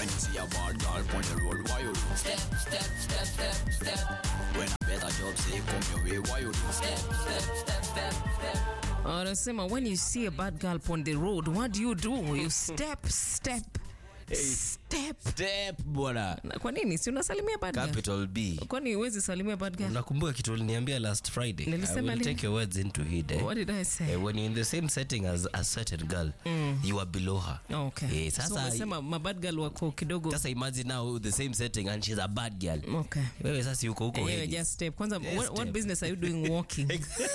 When you see a bad girl on the road, why you do? Step, step, step, step, step. When a better job say come your way, why you do? Step, step, step, step, step. Anasema when you see a bad girl on the road, what do you do? You step, step, step. Step bwana. Na Kwa nini si unasalimia bad girl? Capital B. Kwani huwezi salimia bad girl? Nakumbuka kitu uliniambia last Friday. I Nilisema will lini? take your words into heed. Eh? What did I say? Eh, when you're in the same setting as a certain girl, you are below her. Okay. Eh, so sasa umesema mabad girl wako kidogo. sasa imagine now the same setting and she's a bad girl. Okay. Wewe sasa yuko huko Anyway, Hades. just step. Kwanza, Yeah, what, what step. business are you doing walking?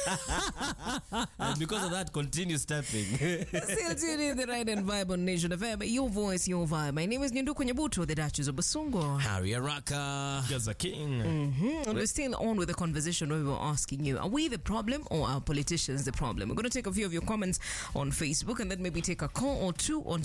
And because of that continue stepping. Still tuned in the right and vibe on Nation FM. Your voice, your vibe. My name is Nyanduku Nyabuto, the Duchess of Basungo. Harry Araka. Gaza King. Mhm. And we're still on with the conversation where we were asking you, are we the problem or are politicians the problem? We're going to take a few of your comments on Facebook and then maybe take a call or two on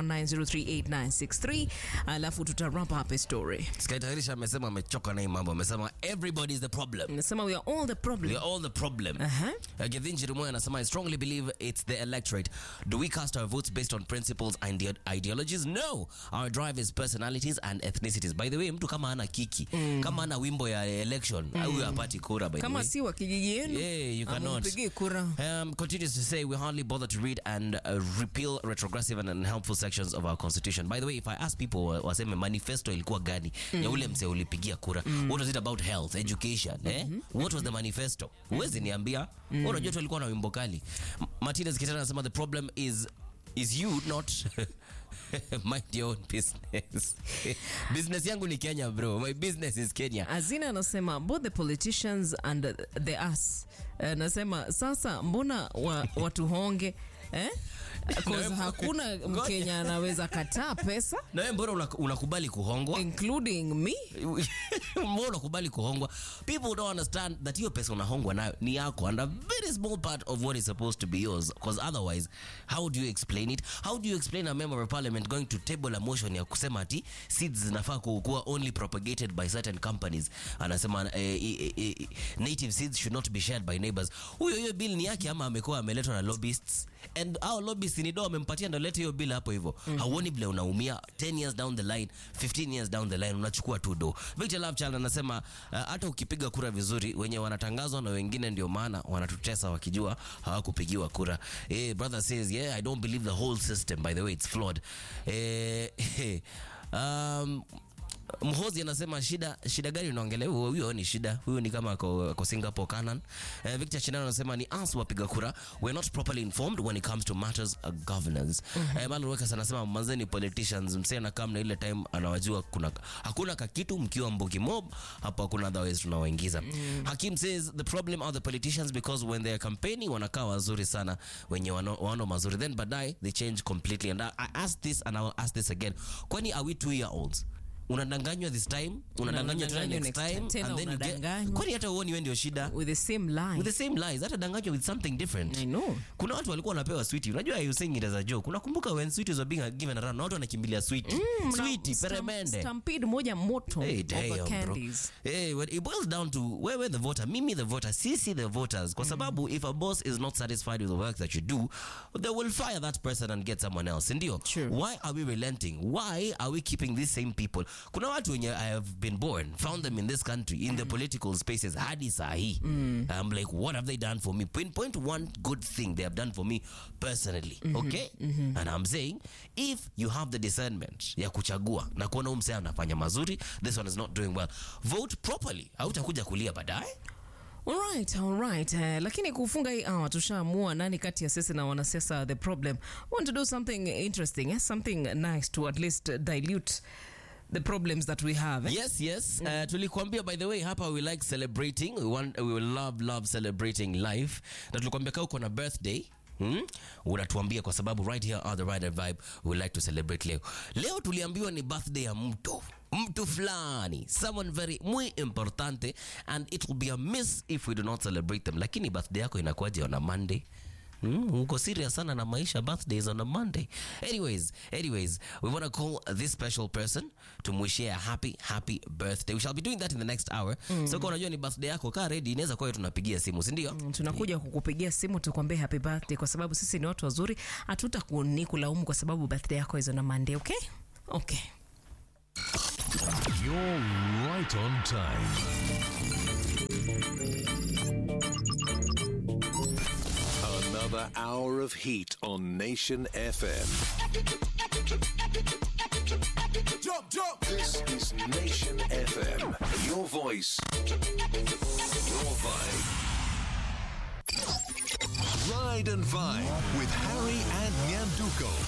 0719038963. Alafu tuta wrap up a story. Sky Tayarisha amesema amechoka na hii mambo. Amesema everybody is the problem. Nasema we are all the problem. We are all the problem. Uh-huh. Uh, Githin Chirimoya anasema I strongly believe it's the electorate. Do we cast our votes based on principles and ide- ideologies? No. Our drive is personalities and ethnicities. By the way, mtu kama ana kiki, kama ana wimbo ya election, huyo hapati kura by the Kama way. si wa kijiji yenu, Yeah, you cannot. amupigie kura. Um, continues to say we hardly bother to read and uh, repeal retrogressive and unhelpful sections of our constitution. By the way, if I ask people wa- waseme manifesto ilikuwa gani ya ule mse ulipigia kura, what was it about health, education, eh? What was the manifesto? Huwezi niambia. Wewe Unajua tu walikuwa na wimbo kali. M- Martinez Kitana anasema the problem is is you not mind your own business. business yangu ni Kenya bro. My business is Kenya. Azina anasema both the politicians and the us. Anasema sasa mbona wa, watuhonge eh? 'Cause hakuna Mkenya anaweza kataa pesa Na wewe mbona una- unakubali kuhongwa? including me. mbona unakubali kuhongwa people don't understand that hiyo pesa unahongwa nayo ni yako and a very small part of what is supposed to be yours because otherwise how do you explain it how do you explain a member of parliament going to table a motion ya kusema ati seeds zinafaa ku- kuwa only propagated by certain companies anasema eh, eh, eh, native seeds should not be shared by neighbors huyo hiyo bill ni yake ama amekuwa ameletwa na lobbyists and our lobbyists ni do amempatia ndo lete hiyo bill hapo hivyo hauoni vile unaumia 10 years down the line 15 years down the line unachukua tu do Victor Lovechild anasema uh, hata ukipiga kura vizuri wenye wanatangazwa na wengine ndio maana wanatutesa wakijua hawakupigiwa kura eh, brother says yeah I don't believe the whole system by the way it's flawed eh, um, Mhozi anasema shida shida gani unaongelea? Huyo huyo ni shida, huyo ni kama ako, ako Singapore Canon. Uh, Victor Chinano anasema ni us wapiga kura, we're not properly informed when it comes to matters of governance. Mm -hmm. uh, Manuel Wekas anasema manzeni politicians, msee anakaa na ile time anawajua kuna hakuna kakitu mkiwa mbuki mob hapo, hakuna otherwise tunawaingiza. Mm. Hakim says the problem are the politicians because when they are campaigning wanakaa wazuri sana wenye wano, wano mazuri then baadaye they change completely and I, I asked this and I will ask this again. Kwani are we two year olds? unadanganywa this time unadanganywa tena unadanganywa next next time time, tena and then you get unadanganywa. kwani hata uoni wewe ndio shida with the same lie. with the same lies hata danganywa with something different I know. kuna watu walikuwa wanapewa sweetie unajua you saying it as a joke unakumbuka when sweeties were being given around na watu wanakimbilia sweetie sweetie Stamp- peremende Stampede moja moto Hey, of the damn, bro. candies. Hey, when it boils down to wewe the voter, mimi the voter, sisi the voters. Kwa sababu if a boss is not satisfied with the work that you do, they will fire that person and get someone else. Ndio. Sure. Why are we relenting? Why are we keeping these same people? Kuna watu wenye I have been born, found them in this country, in the political spaces, hadi saa hii. I'm like, what have they done for me? Pinpoint one good thing they have done for me personally. Okay? And I'm saying, if you have the discernment ya kuchagua na kuona huyu msee anafanya mazuri, this one is not doing well, vote properly. Hautakuja kulia baadaye. Alright, alright. Uh, lakini kufunga hii hour tushaamua nani kati ya sisi na wanasiasa the problem. Want to do something interesting, eh? something nice to at least dilute the problems that we have. Eh? Yes, yes. Uh, tulikuambia by the way hapa we like celebrating. We want we will love love celebrating life. Na tulikuambia kama uko na birthday Hmm? unatuambia kwa sababu right here are the rider vibe we like to celebrate leo leo tuliambiwa ni birthday ya mtu mtu fulani someone very muy importante and it will be a miss if we do not celebrate them lakini birthday yako inakuwaje on a monday Mm, uko serious sana na maisha birthdays on a monday anyways anyways we want to call this special person tumwishie a happy happy birthday we shall be doing that in the next hour so kwa unajua ni birthday yako kaa ready inaweza kuwa tunapigia simu si ndio tunakuja kukupigia simu tukwambie happy birthday kwa sababu sisi ni watu wazuri hatutakuni kulaumu kwa sababu birthday yako hizo na Monday, okay? Okay. you're right on time. Another hour of heat on Nation FM. Jump, jump! This is Nation FM. Your voice, your vibe. Ride and Vibe with Harry and Nyanduko.